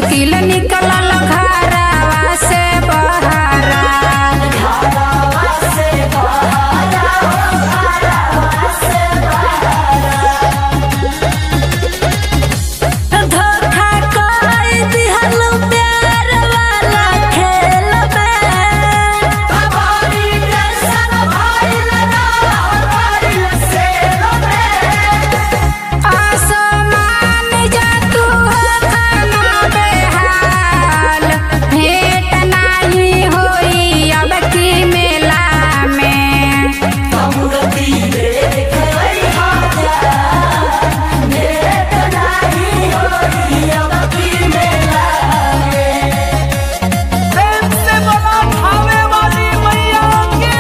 मुश्किल निकलल घरवा से बहरा धोखा कर दिहल प्यार वाला खेल में आसमान जा तू हो खाना बेहाल भेंट नाही होई अब की मेला में प्रेम से बोला भावे वाली मैया की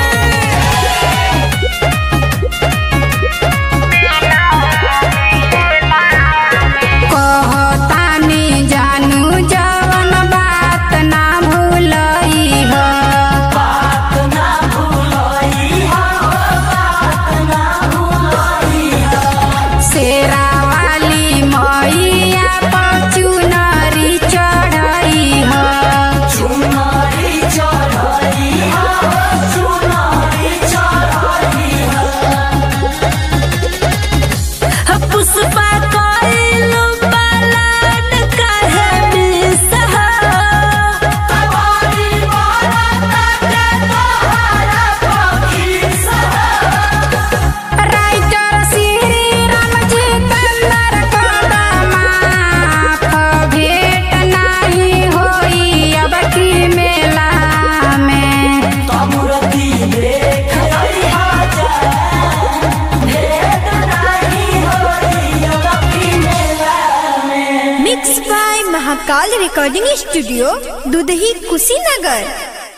कहतानी जानू जवन बात ना भूलई हो शेरा वाली मैया पर चुनरी चढ़ई हो पुष्पा कइलू पलाट काहे बिसहा राइटर श्री राम जितेंद्र कदमाफ भेंट नाही होई अब की मेला में mix by Mahakal recording studio Dudhahi Kushinagar